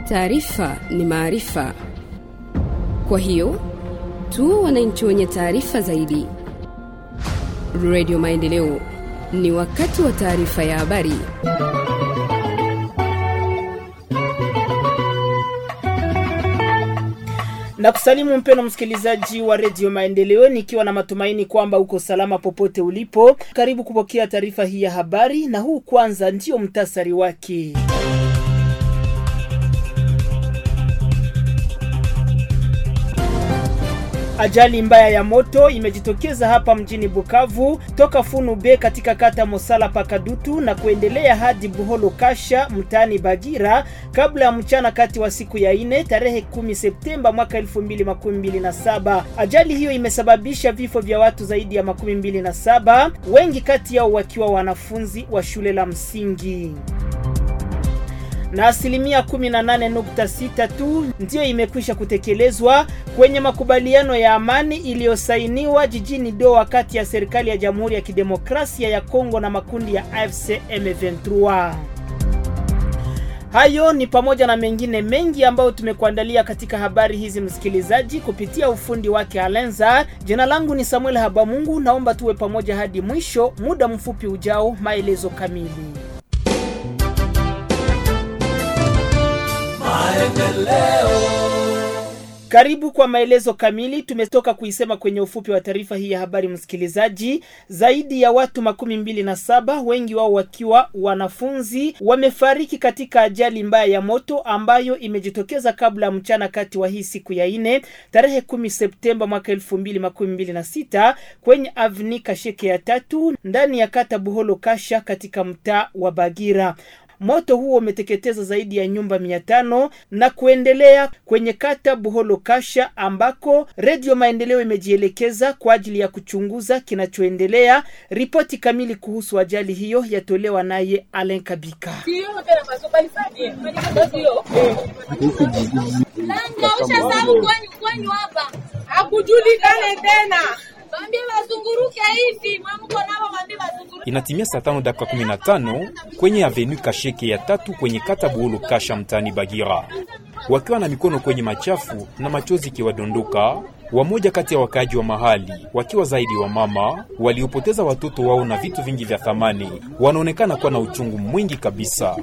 Taarifa ni maarifa, kwa hiyo tu wananchi wenye taarifa zaidi. Radio Maendeleo, ni wakati wa taarifa ya habari. na kusalimu mpeno msikilizaji wa redio Maendeleo, nikiwa na matumaini kwamba uko salama popote ulipo. Karibu kupokea taarifa hii ya habari, na huu kwanza ndio mtasari wake. Ajali mbaya ya moto imejitokeza hapa mjini Bukavu toka Funu B katika kata Mosala Pakadutu na kuendelea hadi Buholo Kasha mtaani Bagira kabla ya mchana kati wa siku ya ine tarehe 10 Septemba mwaka 2027. Ajali hiyo imesababisha vifo vya watu zaidi ya makumi mbili na saba, wengi kati yao wakiwa wanafunzi wa shule la msingi na asilimia 18.6 tu ndiyo imekwisha kutekelezwa kwenye makubaliano ya amani iliyosainiwa jijini Doha kati ya serikali ya Jamhuri ya Kidemokrasia ya Kongo na makundi ya AFC M23. Hayo ni pamoja na mengine mengi ambayo tumekuandalia katika habari hizi, msikilizaji, kupitia ufundi wake Alenza. Jina langu ni Samuel Habamungu, naomba tuwe pamoja hadi mwisho. Muda mfupi ujao, maelezo kamili. Karibu kwa maelezo kamili. Tumetoka kuisema kwenye ufupi wa taarifa hii ya habari, msikilizaji. Zaidi ya watu makumi mbili na saba, wengi wao wakiwa wanafunzi, wamefariki katika ajali mbaya ya moto ambayo imejitokeza kabla ya mchana kati wa hii siku ya ine tarehe kumi Septemba mwaka elfu mbili makumi mbili na sita kwenye avni Kasheke ya tatu ndani ya kata Buholo Kasha katika mtaa wa Bagira. Moto huo umeteketeza zaidi ya nyumba mia tano na kuendelea kwenye kata Buholo Kasha ambako Redio Maendeleo imejielekeza kwa ajili ya kuchunguza kinachoendelea. Ripoti kamili kuhusu ajali hiyo yatolewa naye Alen Kabika. Hakujulikane tena. Inatimia saa tano dakika kumi na tano kwenye avenu Kasheke ya tatu kwenye kata Buhulu Kasha mtani Bagira, wakiwa na mikono kwenye machafu na machozi ikiwadondoka wamoja kati ya wakaaji wa mahali wakiwa zaidi wa mama waliopoteza watoto wao na vitu vingi vya thamani, wanaonekana kuwa na uchungu mwingi kabisa.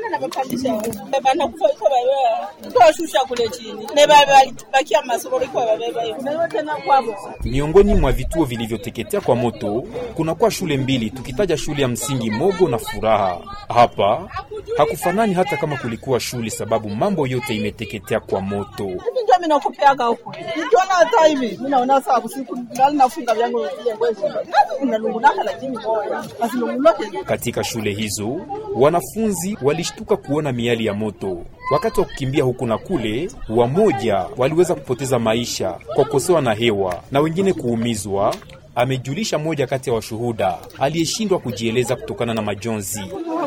Miongoni mwa vituo vilivyoteketea kwa moto kunakuwa shule mbili, tukitaja shule ya msingi Mogo na Furaha. Hapa hakufanani hata kama kulikuwa shule, sababu mambo yote imeteketea kwa moto. Katika shule hizo wanafunzi walishtuka kuona miali ya moto wakati wa kukimbia huku na kule. Wamoja waliweza kupoteza maisha kwa kukosewa na hewa na wengine kuumizwa, amejulisha mmoja kati ya washuhuda aliyeshindwa kujieleza kutokana na majonzi.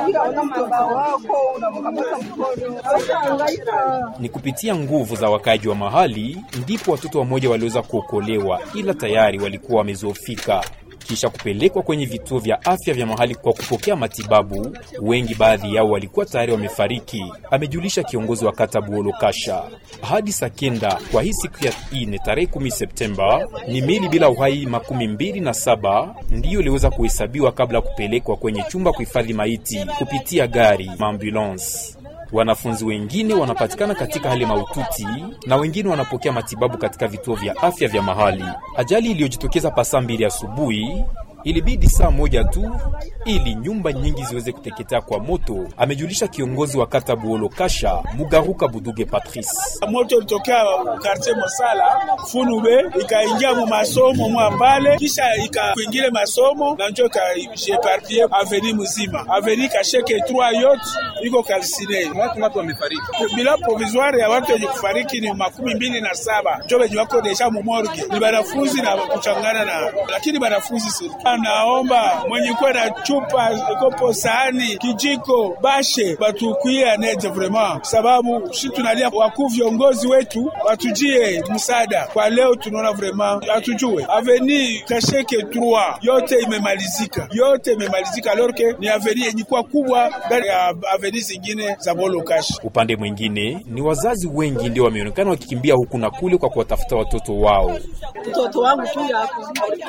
Ni kupitia nguvu za wakaaji wa mahali ndipo watoto wamoja waliweza kuokolewa, ila tayari walikuwa wamezoofika kisha kupelekwa kwenye vituo vya afya vya mahali kwa kupokea matibabu. Wengi baadhi yao walikuwa tayari wamefariki, amejulisha kiongozi wa kata Buolo Kasha. Hadi saa kenda kwa hii siku ya ine tarehe kumi Septemba ni mili bila uhai makumi mbili na saba ndiyo iliweza kuhesabiwa kabla ya kupelekwa kwenye chumba kuhifadhi maiti kupitia gari maambulance. Wanafunzi wengine wanapatikana katika hali mahututi na wengine wanapokea matibabu katika vituo vya afya vya mahali. Ajali iliyojitokeza pasaa mbili asubuhi ilibidi saa moja tu ili nyumba nyingi ziweze kuteketea kwa moto, amejulisha kiongozi wa kata Buolo Kasha Mugaruka Buduge Patrice. Moto ilitokea quartier Mosala Funube, ikaingia mu masomo mwa pale, kisha ikakuingile masomo na njo ikajepartie aveni mzima, aveni Kasheke 3 yote iko kalsine. Watu ngapi wamefariki? Bila provisoire ya watu wenye kufariki ni makumi mbili na saba njo wenye wako deja mu morgue, ni banafunzi na kuchangana na, lakini banafunzi serikali vraiment naomba mwenye kuwa na chupa kopo, sahani, kijiko, bashe batukuie anete vraiment, sababu si tunalia wakuu viongozi wetu watujie msaada kwa leo. Tunaona vraiment hatujue aveni kasheke 3 yote imemalizika, yote imemalizika, alors que ni aveni yenye kuwa kubwa ndani ya aveni zingine za Bolokashi. Upande mwingine ni wazazi wengi ndio wameonekana wakikimbia huku na kule kwa kuwatafuta watoto wao. Mtoto wangu tu yapo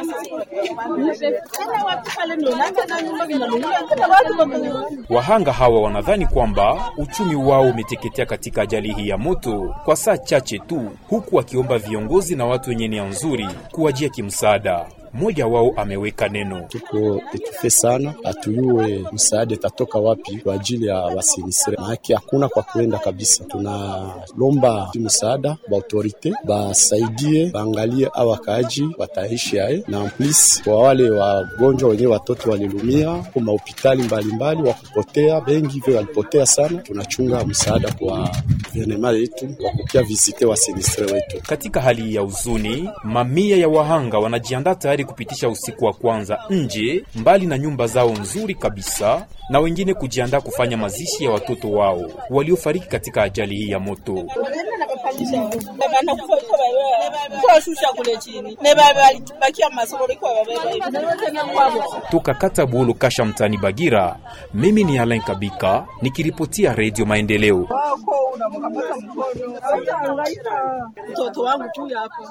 Wahanga hawa wanadhani kwamba uchumi wao umeteketea katika ajali hii ya moto kwa saa chache tu, huku wakiomba viongozi na watu wenye nia nzuri kuwajia kimsaada. Mmoja wao ameweka neno: tuko etufe sana, hatuyue msaada itatoka wapi kwa ajili ya wasinisire, maake hakuna kwa kuenda kabisa. Tunalomba msaada ba autorite basaidie, baangalie a wakaaji wataishi aye, na amplis kwa wale wagonjwa wenyewe watoto walilumia kwa mahopitali mbalimbali wa kupotea, bengi hivyo walipotea sana. Tunachunga msaada kwa guvernema yetu kwa kukia vizite wasinisire wetu. Katika hali ya huzuni, mamia ya wahanga wanajiandaa tayari kupitisha usiku wa kwanza nje mbali na nyumba zao nzuri kabisa, na wengine kujiandaa kufanya mazishi ya watoto wao waliofariki katika ajali hii ya moto. Toka kata Buolo Kasha, mtani Bagira, mimi ni Alain Kabika nikiripotia Redio Maendeleo. mtoto wangu tu yapo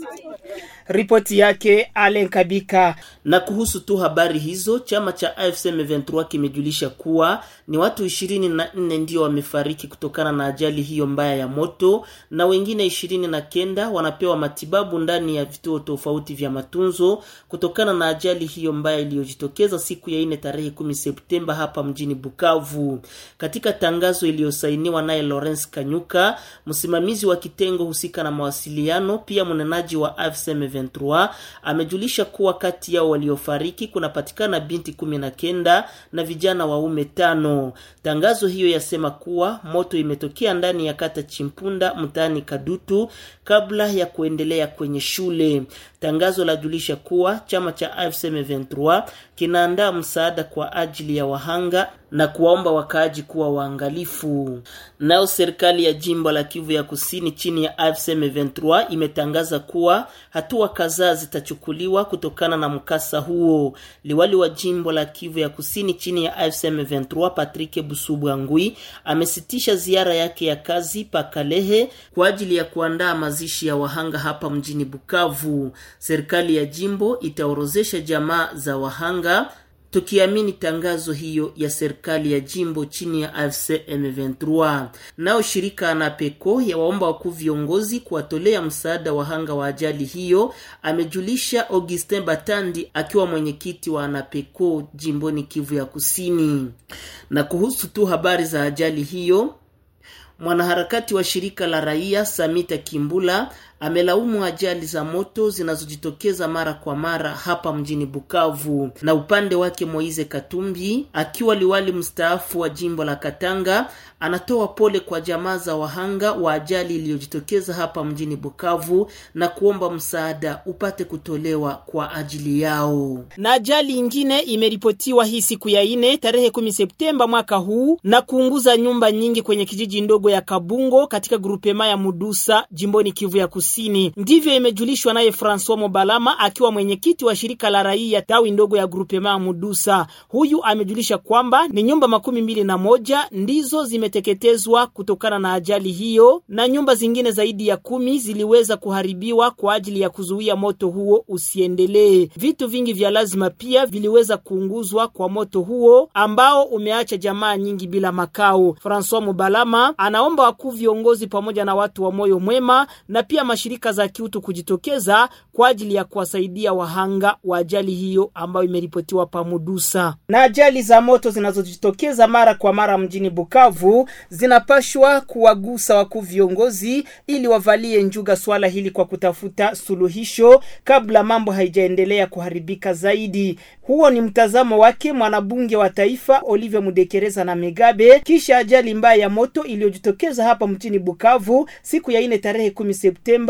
Ripoti yake Alen Kabika. Na kuhusu tu habari hizo, chama cha AFC M23 kimejulisha kuwa ni watu ishirini na nne ndio wamefariki kutokana na ajali hiyo mbaya ya moto na wengine ishirini na kenda wanapewa matibabu ndani ya vituo tofauti vya matunzo kutokana na ajali hiyo mbaya iliyojitokeza siku ya ine tarehe kumi Septemba hapa mjini Bukavu. Katika tangazo iliyosainiwa naye Lawrence Kanyuka, msimamizi wa kitengo husika na mawasiliano, pia mnenaji wa AFC M23 amejulisha kuwa kati yao waliofariki kunapatikana binti kumi na kenda na vijana waume tano. Tangazo hiyo yasema kuwa moto imetokea ndani ya kata Chimpunda mtaani Kadutu kabla ya kuendelea kwenye shule. Tangazo lajulisha kuwa chama cha AFC M23 kinaandaa msaada kwa ajili ya wahanga na kuwaomba wakaaji kuwa waangalifu. Nao serikali ya jimbo la Kivu ya Kusini chini ya AFC M23 imetangaza kuwa hatua kadhaa zitachukuliwa kutokana na mkasa huo. Liwali wa jimbo la Kivu ya Kusini chini ya AFC M23 Patrick Busubwangui amesitisha ziara yake ya kazi pa Kalehe kwa ajili ya kuandaa mazishi ya wahanga hapa mjini Bukavu. Serikali ya jimbo itaorozesha jamaa za wahanga tukiamini tangazo hiyo ya serikali ya jimbo chini ya AFC M23. Nao shirika ANAPECO ya waomba wakuu viongozi kuwatolea msaada wahanga wa ajali hiyo, amejulisha Augustin Batandi akiwa mwenyekiti wa ANAPECO jimboni Kivu ya Kusini. Na kuhusu tu habari za ajali hiyo, mwanaharakati wa shirika la raia Samita Kimbula amelaumu ajali za moto zinazojitokeza mara kwa mara hapa mjini Bukavu. Na upande wake Moize Katumbi akiwa liwali mstaafu wa jimbo la Katanga anatoa pole kwa jamaa za wahanga wa ajali iliyojitokeza hapa mjini Bukavu na kuomba msaada upate kutolewa kwa ajili yao. Na ajali ingine imeripotiwa hii siku ya ine tarehe 10 Septemba mwaka huu na kuunguza nyumba nyingi kwenye kijiji ndogo ya Kabungo katika grupema ya Mudusa jimboni Kivu ya Kusini. Ndivyo imejulishwa naye Francois Mobalama akiwa mwenyekiti wa shirika la raia tawi ndogo ya grupema ya Mudusa. Huyu amejulisha kwamba ni nyumba makumi mbili na moja ndizo zimeteketezwa kutokana na ajali hiyo na nyumba zingine zaidi ya kumi ziliweza kuharibiwa kwa ajili ya kuzuia moto huo usiendelee. Vitu vingi vya lazima pia viliweza kuunguzwa kwa moto huo ambao umeacha jamaa nyingi bila makao. Francois Mobalama anaomba wakuu viongozi pamoja na watu wa moyo mwema na pia mashirika za kiutu kujitokeza kwa ajili ya kuwasaidia wahanga wa ajali hiyo ambayo imeripotiwa pamudusa. Na ajali za moto zinazojitokeza mara kwa mara mjini Bukavu zinapashwa kuwagusa wakuu viongozi ili wavalie njuga swala hili kwa kutafuta suluhisho kabla mambo haijaendelea kuharibika zaidi. Huo ni mtazamo wake mwanabunge wa taifa Olivier Mudekereza na Megabe kisha ajali mbaya ya moto iliyojitokeza hapa mjini Bukavu siku ya ine tarehe 10 Septemba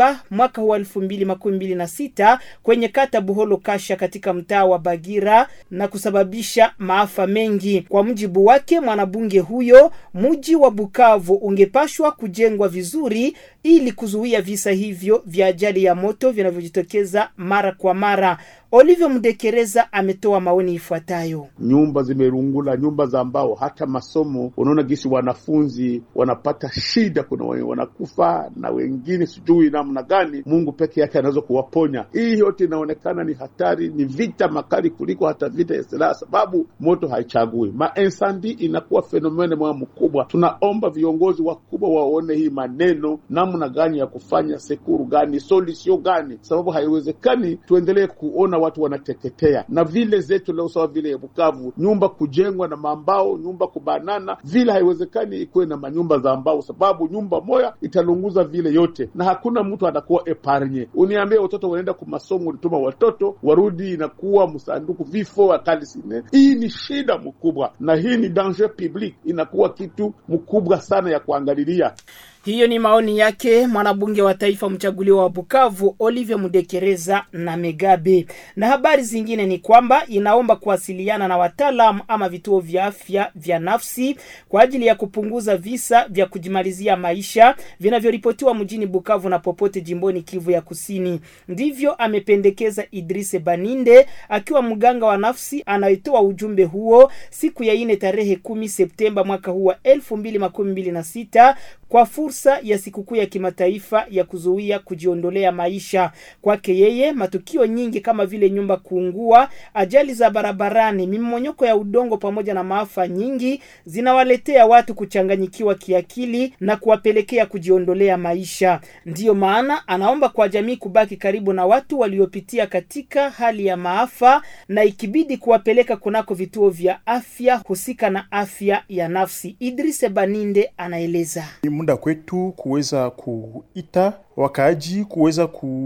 Septemba mwaka huu elfu mbili makumi mbili na sita kwenye kata Buholo Kasha katika mtaa wa Bagira na kusababisha maafa mengi. Kwa mujibu wake mwanabunge huyo, mji wa Bukavu ungepashwa kujengwa vizuri ili kuzuia visa hivyo vya ajali ya moto vinavyojitokeza mara kwa mara. Olivia Mdekereza ametoa maoni ifuatayo. Nyumba zimerungula, nyumba za mbao, hata masomo. Unaona gisi wanafunzi wanapata shida, kuna wenye wanakufa na wengine sijui namna gani. Mungu peke yake anaweza kuwaponya. Hii yote inaonekana ni hatari, ni vita makali kuliko hata vita ya silaha, sababu moto haichagui. Mainsandi inakuwa fenomene moja mkubwa. Tunaomba viongozi wakubwa waone hii maneno, namna gani ya kufanya, sekuru gani, solution gani, sababu haiwezekani tuendelee kuona watu wanateketea na vile zetu leo, sawa vile Bukavu, nyumba kujengwa na mambao, nyumba kubanana vile, haiwezekani ikuwe na manyumba za mbao, sababu nyumba moya italunguza vile yote, na hakuna mtu atakuwa eparnye. Uniambie watoto wanaenda kwa masomo, ulituma watoto warudi, inakuwa msanduku vifo akali sine. Hii ni shida mkubwa, na hii ni danger public, inakuwa kitu mkubwa sana ya kuangalilia. Hiyo ni maoni yake mwanabunge wa taifa mchaguliwa wa Bukavu Olivier Mudekereza na Megabe. Na habari zingine ni kwamba inaomba kuwasiliana na wataalamu ama vituo vya afya vya nafsi kwa ajili ya kupunguza visa vya kujimalizia maisha vinavyoripotiwa mjini Bukavu na popote jimboni Kivu ya Kusini. Ndivyo amependekeza Idrise Baninde akiwa mganga wa nafsi anayetoa ujumbe huo siku ya ine tarehe kumi Septemba mwaka huu wa elfu mbili makumi mbili na sita kwa fursa ya sikukuu ya kimataifa ya kuzuia kujiondolea maisha. Kwake yeye, matukio nyingi kama vile nyumba kuungua, ajali za barabarani, mimonyoko ya udongo pamoja na maafa nyingi zinawaletea watu kuchanganyikiwa kiakili na kuwapelekea kujiondolea maisha. Ndiyo maana anaomba kwa jamii kubaki karibu na watu waliopitia katika hali ya maafa na ikibidi kuwapeleka kunako vituo vya afya husika na afya ya nafsi. Idrise Baninde anaeleza. Ni muda kwetu kuweza kuita wakaaji kuweza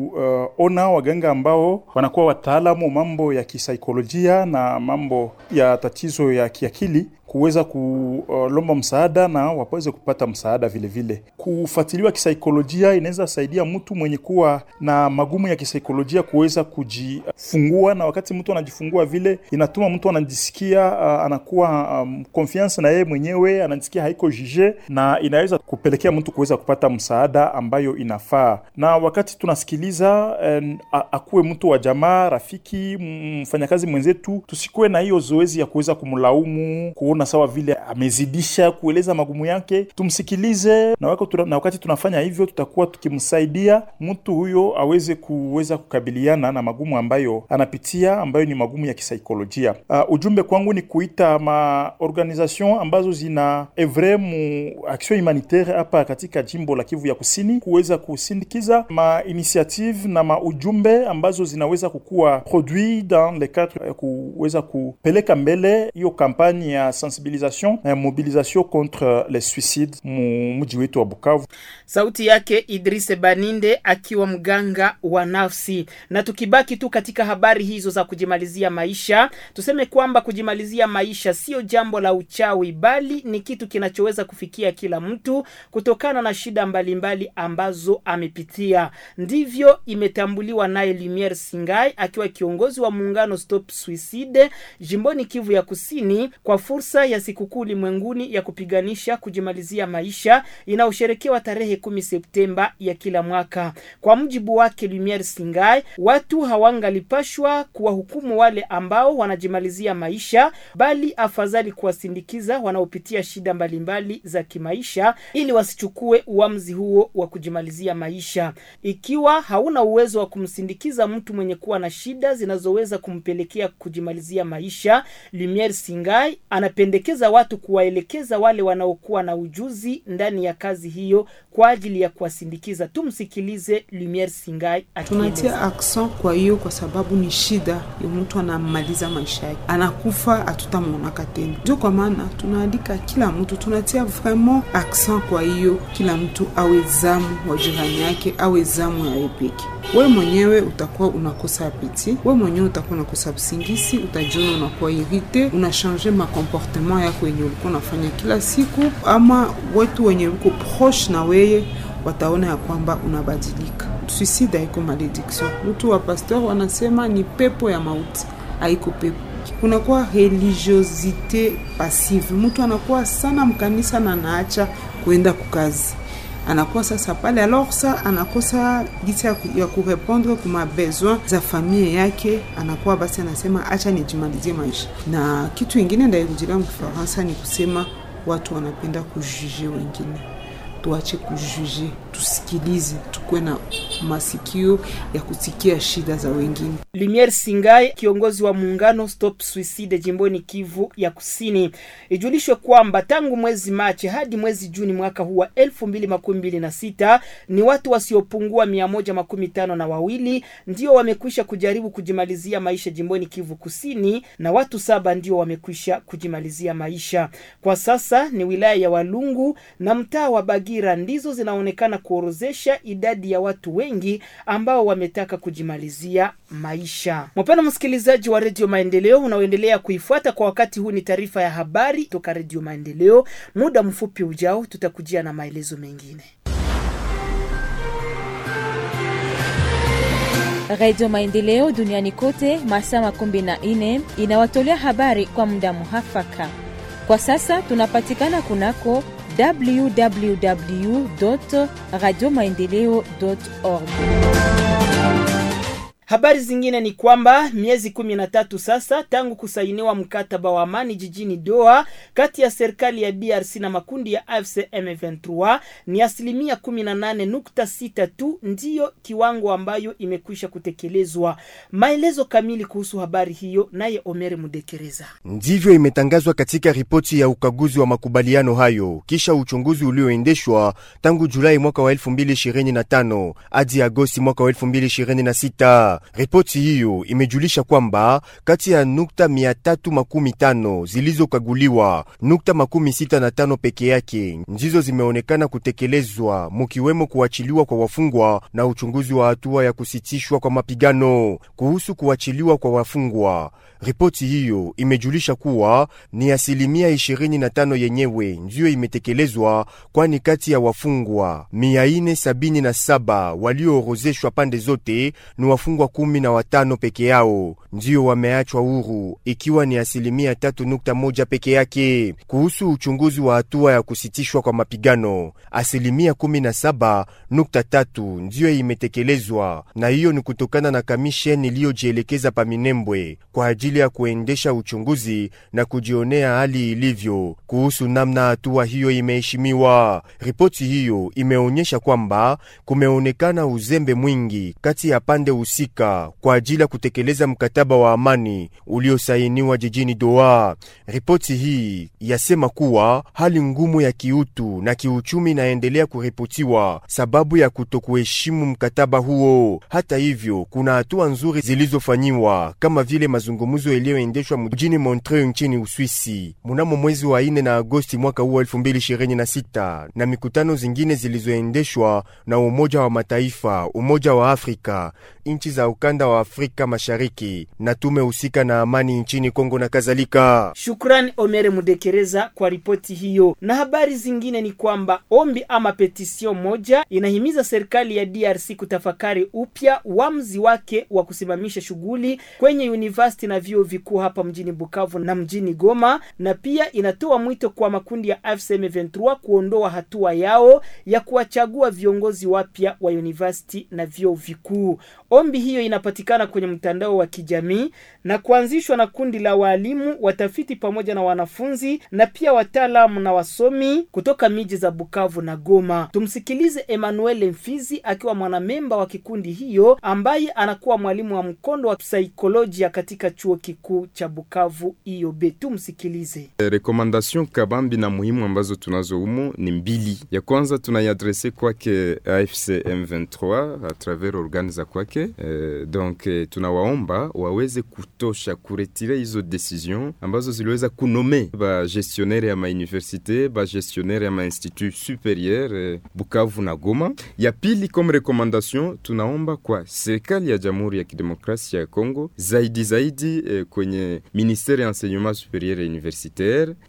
kuona uh, waganga ambao wanakuwa wataalamu mambo ya kisaikolojia na mambo ya tatizo ya kiakili kuweza kulomba msaada na waweze kupata msaada vile vile. Kufuatiliwa kisaikolojia inaweza saidia mtu mwenye kuwa na magumu ya kisaikolojia kuweza kujifungua, na wakati mtu anajifungua vile inatuma mtu anajisikia uh, anakuwa um, confiance na yeye mwenyewe, anajisikia haiko jije, na inaweza kupelekea mtu kuweza kupata msaada ambayo inafaa. Na wakati tunasikiliza um, akuwe mtu wa jamaa, rafiki, mfanyakazi mwenzetu, tusikuwe na hiyo zoezi ya kuweza kumlaumu kuona sawa vile amezidisha kueleza magumu yake, tumsikilize na wakati, na wakati tunafanya hivyo tutakuwa tukimsaidia mtu huyo aweze kuweza kukabiliana na magumu ambayo anapitia ambayo ni magumu ya kisaikolojia. Uh, ujumbe kwangu ni kuita ma organisation ambazo zina evre mu action humanitaire hapa katika jimbo la Kivu ya Kusini kuweza kusindikiza ma initiative na ma ujumbe ambazo zinaweza kukuwa produit dans le cadre kuweza kupeleka mbele hiyo kampani ya sensibilisation na mobilisation contre les suicides mu mji wetu wa Bukavu. Sauti yake Idrise Baninde akiwa mganga wa nafsi. Na tukibaki tu katika habari hizo za kujimalizia maisha, tuseme kwamba kujimalizia maisha sio jambo la uchawi, bali ni kitu kinachoweza kufikia kila mtu kutokana na shida mbalimbali mbali ambazo amepitia. Ndivyo imetambuliwa naye Lumiere Singai akiwa kiongozi wa muungano Stop Suicide jimboni Kivu ya Kusini kwa fursa ya sikukuu ulimwenguni ya kupiganisha kujimalizia maisha inayosherekewa tarehe kumi Septemba ya kila mwaka. Kwa mujibu wake Lumiere Singai, watu hawangalipashwa kuwahukumu wale ambao wanajimalizia maisha, bali afadhali kuwasindikiza wanaopitia shida mbalimbali za kimaisha ili wasichukue uamuzi huo wa kujimalizia maisha. Ikiwa hauna uwezo wa kumsindikiza mtu mwenye kuwa na shida zinazoweza kumpelekea kujimalizia maisha, Lumiere Singai anapendekeza watu kuwaelekeza wale wanaokuwa na ujuzi ndani ya kazi hiyo kwa ajili ya kuwasindikiza. Tumsikilize Lumiere Singai. Tunatia akson kwa hiyo, kwa sababu ni shida ya mtu anamaliza maisha yake, anakufa, hatutamwonaka tena. Ndio kwa maana tunaandika kila mtu, tunatia vraiment akson kwa hiyo, kila mtu awe zamu wa jirani yake, awe zamu ya epeki we mwenyewe utakuwa unakosa apeti, we mwenyewe utakuwa unakosa usingisi, utajiona unakuwa irite, unashange makomportement yako yenye ulikuwa unafanya kila siku, ama wetu wenye uko proche na weye wataona ya kwamba unabadilika. Suicide haiko malediction. Mtu wa pasteur wanasema ni pepo ya mauti, haiko pepo kunakuwa religiosite passive. Mtu anakuwa sana mkanisa na anaacha kuenda kukazi, anakuwa sasa pale alors sa anakosa gisi ya, ku, ya kurepondre kuma besoin za familia yake, anakuwa basi anasema acha nijimalizie maisha. Na kitu ingine ndaikujilia mkifaransa ni kusema watu wanapenda kujuge wengine tuache kujuge, tusikilize, tukuwe na masikio ya kusikia shida za wengine. Lumiere Singai, kiongozi wa muungano Stop Suicide jimboni Kivu ya Kusini, ijulishwe kwamba tangu mwezi Machi hadi mwezi Juni mwaka huu wa elfu mbili makumi mbili na sita ni watu wasiopungua mia moja makumi tano na wawili ndio wamekwisha kujaribu kujimalizia maisha jimboni Kivu Kusini, na watu saba ndio wamekwisha kujimalizia maisha. Kwa sasa ni wilaya ya Walungu na mtaa wa Bagira ndizo zinaonekana kuorozesha idadi ya watu wengi ambao wametaka kujimalizia maisha. Mpendwa msikilizaji wa Redio Maendeleo unaoendelea kuifuata kwa wakati huu, ni taarifa ya habari toka Redio Maendeleo. Muda mfupi ujao tutakujia na maelezo mengine. Radio Maendeleo duniani kote masaa makumi na nne inawatolea habari kwa muda muhafaka. Kwa sasa tunapatikana kunako www radio maendeleo org. Habari zingine ni kwamba miezi kumi na tatu sasa tangu kusainiwa mkataba wa amani jijini Doha kati ya serikali ya DRC na makundi ya AFC M23, ni asilimia kumi na nane nukta sita tu ndiyo kiwango ambayo imekwisha kutekelezwa. Maelezo kamili kuhusu habari hiyo naye Omeri Mudekereza. Ndivyo imetangazwa katika ripoti ya ukaguzi wa makubaliano hayo kisha uchunguzi ulioendeshwa tangu Julai mwaka wa 2025 hadi Agosti mwaka wa 2026. Ripoti hiyo imejulisha kwamba kati ya nukta 315 zilizokaguliwa, nukta makumi sita na tano peke yake ndizo zimeonekana kutekelezwa, mukiwemo kuachiliwa kwa wafungwa na uchunguzi wa hatua ya kusitishwa kwa mapigano. Kuhusu kuachiliwa kwa wafungwa, ripoti hiyo imejulisha kuwa ni asilimia 25 yenyewe ndiyo imetekelezwa, kwani kati ya wafungwa 477 walioorozeshwa pande zote ni wafungwa kumi na watano peke yao ndiyo wameachwa huru, ikiwa ni asilimia tatu nukta moja peke yake. Kuhusu uchunguzi wa hatua ya kusitishwa kwa mapigano, asilimia kumi na saba nukta tatu ndiyo imetekelezwa, na hiyo ni kutokana na kamisheni iliyojielekeza Paminembwe kwa ajili ya kuendesha uchunguzi na kujionea hali ilivyo kuhusu namna hatua hiyo imeheshimiwa. Ripoti hiyo imeonyesha kwamba kumeonekana uzembe mwingi kati ya pande husika kwa ajili ya kutekeleza mkataba wa amani uliosainiwa jijini Doha. Ripoti hii yasema kuwa hali ngumu ya kiutu na kiuchumi inaendelea kuripotiwa sababu ya kutokuheshimu mkataba huo. Hata hivyo, kuna hatua nzuri zilizofanyiwa kama vile mazungumzo yaliyoendeshwa mjini Montreux nchini Uswisi mnamo mwezi wa ine na Agosti mwaka huu 2026 na mikutano zingine zilizoendeshwa na Umoja wa Mataifa, Umoja wa Afrika, nchi za ukanda wa Afrika Mashariki na tume husika na amani nchini Kongo na kadhalika. Shukrani Omere Mudekereza kwa ripoti hiyo. Na habari zingine ni kwamba ombi ama petition moja inahimiza serikali ya DRC kutafakari upya uamuzi wake wa kusimamisha shughuli kwenye university na vyuo vikuu hapa mjini Bukavu na mjini Goma, na pia inatoa mwito kwa makundi ya AFC M23 kuondoa hatua yao ya kuwachagua viongozi wapya wa university na vyuo vikuu. Ombi hiyo inapatikana kwenye mtandao wa kijamii na kuanzishwa na kundi la waalimu, watafiti pamoja na wanafunzi na pia wataalamu na wasomi kutoka miji za Bukavu na Goma. Tumsikilize Emmanuel Mfizi akiwa mwanamemba wa kikundi hiyo ambaye anakuwa mwalimu wa mkondo wa saikolojia katika chuo kikuu cha Bukavu IOB. Tumsikilize. Rekomandation kabambi na muhimu ambazo tunazo humo ni mbili. Ya kwanza tunaiadrese kwake AFC M23 a travers organe za kwake eh, donc eh, tunawaomba waweze kutosha kuretire hizo decision ambazo ziliweza kunome ba gestionnaire ya mauniversite ba gestionnaire ya mainstitut superieur eh, Bukavu na Goma. Ya pili comme recommandation tunaomba kwa serikali ya Jamhuri ya Kidemokrasia ya Kongo zaidi zaidi eh, kwenye ministere ya enseignement superieur et universitaire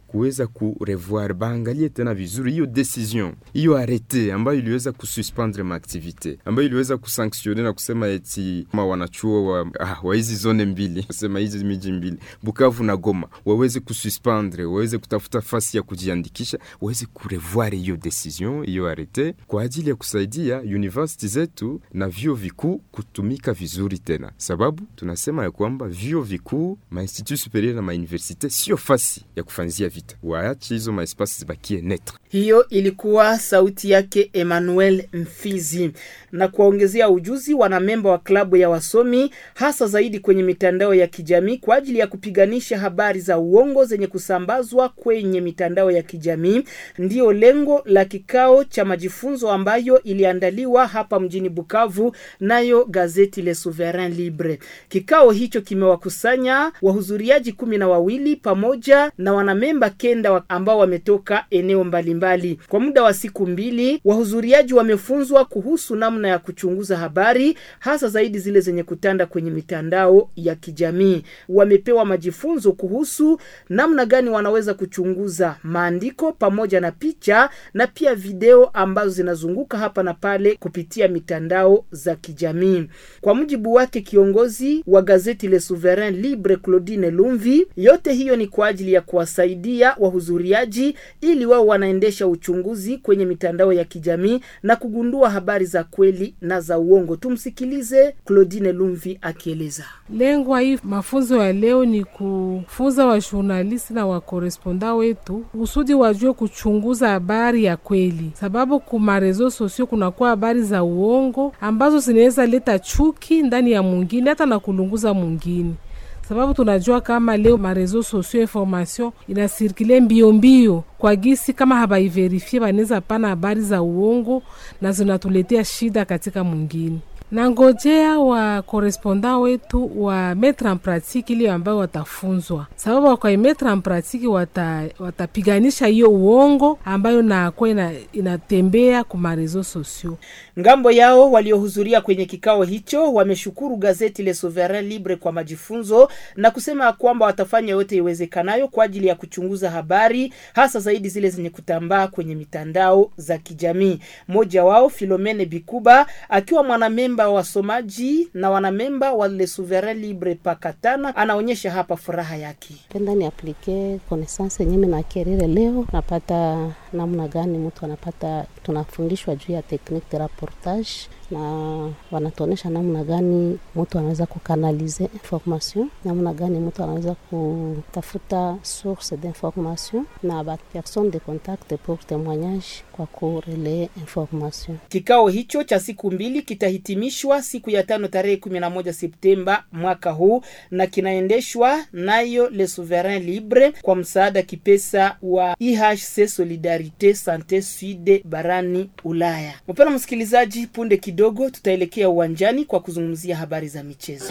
kuweza kurevoir, baangalie tena vizuri hiyo decision hiyo arete ambayo iliweza kususpendre maaktivite ambayo iliweza kusanktione na kusema eti ma wanachuo wa, ah, wa hizi zone mbili kusema hizi miji mbili Bukavu na Goma waweze kususpendre, waweze kutafuta fasi ya kujiandikisha, waweze kurevoir hiyo decision hiyo arete kwa ajili ya kusaidia university zetu na vyuo vikuu kutumika vizuri tena, sababu tunasema ya kwamba vyuo vikuu mainstitut superieur na mauniversite sio fasi ya kufanzia vita, waache hizo maespasi zibakie netre. Hiyo ilikuwa sauti yake Emmanuel Mfizi. Na kuwaongezea ujuzi wanamemba wa klabu ya wasomi hasa zaidi kwenye mitandao ya kijamii kwa ajili ya kupiganisha habari za uongo zenye kusambazwa kwenye mitandao ya kijamii, ndiyo lengo la kikao cha majifunzo ambayo iliandaliwa hapa mjini Bukavu nayo gazeti Le Souverain Libre. Kikao hicho kimewakusanya wahudhuriaji kumi na wawili pamoja na wanamemba kenda wa ambao wametoka eneo mbalimbali mbali. Kwa muda wa siku mbili wahudhuriaji wamefunzwa kuhusu namna ya kuchunguza habari hasa zaidi zile zenye kutanda kwenye mitandao ya kijamii. Wamepewa majifunzo kuhusu namna gani wanaweza kuchunguza maandiko pamoja na picha na pia video ambazo zinazunguka hapa na pale kupitia mitandao za kijamii. Kwa mujibu wake kiongozi wa gazeti Le Souverain Libre Claudine Lumvi, yote hiyo ni kwa ajili ya kuwasaidia wahudhuriaji ili wao wanaendesha uchunguzi kwenye mitandao ya kijamii na kugundua habari za kweli na za uongo. Tumsikilize Claudine Lumvi akieleza. Lengo ya hii mafunzo ya leo ni kufunza wajurnalisti na wakoresponda wetu kusudi wajue kuchunguza habari ya kweli, sababu kuma rezo sosio kunakuwa habari za uongo ambazo zinaweza leta chuki ndani ya mwingine hata na kulunguza mwingine sababu tunajua kama leo marezo sosio information inasirkile mbio mbio kwa gisi, kama habaiverifie banaweza pana habari za uongo na zinatuletea shida katika mwingine na ngojea wa koresponda wetu wa metre en pratique ile ambayo watafunzwa, sababu wakaimetre en pratique wata, watapiganisha hiyo uongo ambayo nakuwa ina, inatembea ku marezo sosio. Ngambo yao waliohudhuria kwenye kikao hicho wameshukuru gazeti Le Souverain Libre kwa majifunzo na kusema kwamba watafanya yote iwezekanayo kwa ajili ya kuchunguza habari hasa zaidi zile zenye kutambaa kwenye mitandao za kijamii. Mmoja wao Filomene Bikuba akiwa mwanamemba wa wasomaji na wanamemba wa Le Souverain Libre Pakatana anaonyesha hapa furaha yake. penda ni aplike connaissance yenyewe na kerere leo napata namna gani mtu anapata, tunafundishwa juu ya technique de rapportage na wanatuonesha namna gani mtu anaweza kukanalize information, namna gani mtu anaweza kutafuta source d'information na ba personne de contact pour témoignage kwa kureleye information. Kikao hicho cha siku mbili kitahitimishwa siku ya tano tarehe 11 Septemba mwaka huu na kinaendeshwa nayo Le Souverain Libre kwa msaada kipesa wa IHC Solidarite Sante Sud barani Ulaya. Mpendwa msikilizaji, punde kidogo tutaelekea uwanjani kwa kuzungumzia habari za michezo.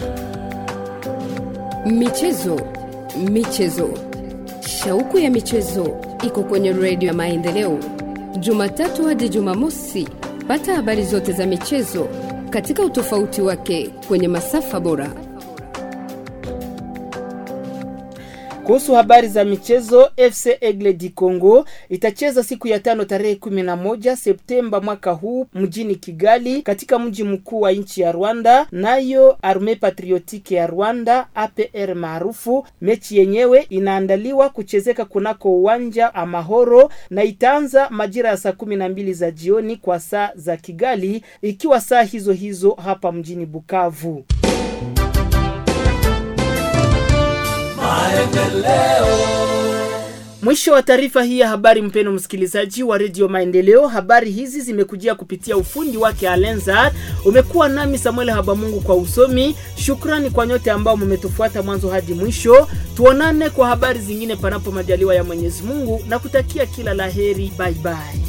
Michezo, michezo, shauku ya michezo iko kwenye redio ya Maendeleo, Jumatatu hadi Jumamosi. Pata habari zote za michezo katika utofauti wake kwenye masafa bora. Kuhusu habari za michezo, FC Aigle du Congo itacheza siku ya tano tarehe 11 Septemba mwaka huu mjini Kigali, katika mji mkuu wa nchi ya Rwanda, nayo Arme Patriotique ya Rwanda APR maarufu. Mechi yenyewe inaandaliwa kuchezeka kunako uwanja Amahoro na itaanza majira ya saa kumi na mbili za jioni kwa saa za Kigali, ikiwa saa hizo hizo hapa mjini Bukavu. Mwisho wa taarifa hii ya habari, mpeno msikilizaji wa redio Maendeleo. Habari hizi zimekujia kupitia ufundi wake Alenzar. Umekuwa nami Samuel Habamungu kwa usomi. Shukrani kwa nyote ambao mmetufuata mwanzo hadi mwisho. Tuonane kwa habari zingine, panapo majaliwa ya Mwenyezi Mungu, na kutakia kila laheri. Bye bye.